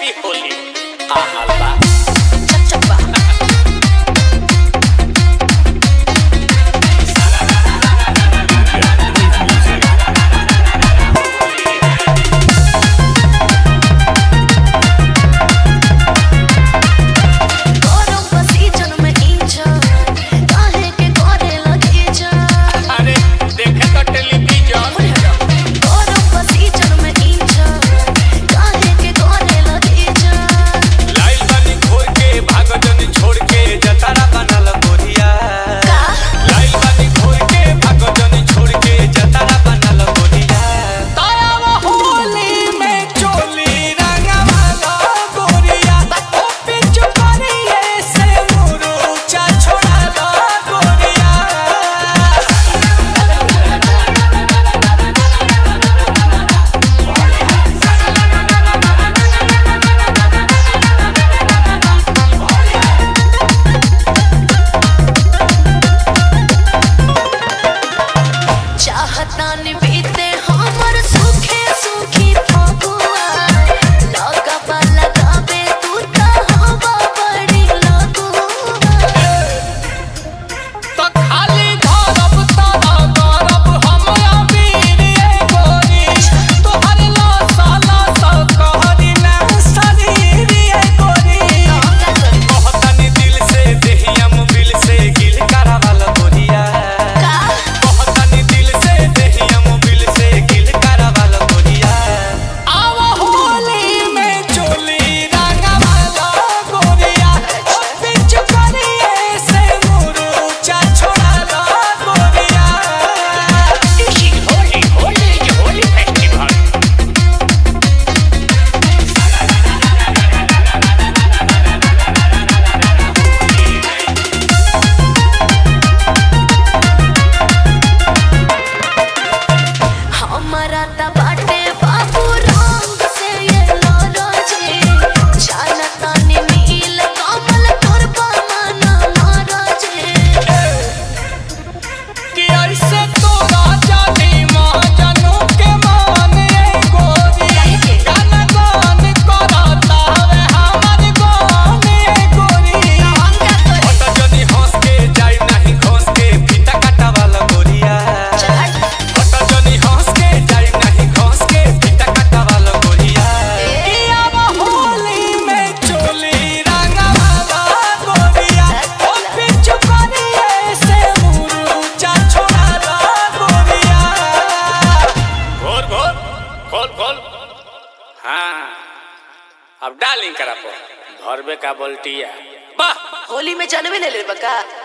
happy Holi आ हल्ला चक चक बा गरम बसीजन में इंजन काहे के करे लगे जान अरे देखे तो टेलीविजन गरम बसीजन में इंजन काहे के करे लगे जान लाइल बानी घोर के भागजन छोड़ के जतारा बनल गोरिया का लाइल बानी घोर के भागजन छोड़ के जतारा बनल गोरिया तारा होली में चोली रंगवाला गोरिया ओ पिचु करिए से मुरुचा छोड़ाला गोरिया चाहतान बीते हमर सुखे सुखी फगुआ लगबा लगाबे तू त हवा बड़ी लगुआ तो खाली धरब तारा गरब हमरा वीर ए गोरी तोहर लासा लासा कहरी ना शरीर ए गोरी कहतनी दिल से देहिया मुबिल से गिल करावल गोरिया कहतनी दिल से देहिया मुबिल से गिल करावल गोरिया आवा होली में चोली रंगवाला गोरिया ओ पिचु करिए से मुरुचा छोड़ाला गोरिया होली होली के होली फेस्टिवल हमरा त बाटे बाबू रंग से ये लरजे जानतानी नील कमल तोर बमना मरजे कि ऐसे तोरा जानी महाजनों के मान ए गोरी गान गान करता हवे हमर गान ए गोरी हट जनी हंस के जाई नहीं घोंस के फीता काटावाला गोरिया हट जनी हंस के जाई नहीं घोंस के फीता काटावाला गोरिया कि अब होली में चोली रंगवाला गोरिया ओ पिचु करिए से मुरुचा छोड़ाला गोरिया घोर घोर खोल खोल हाँ अब डालिंग करा पो धरबे का बोल्टिया वाह होली में जनवे ले ले बका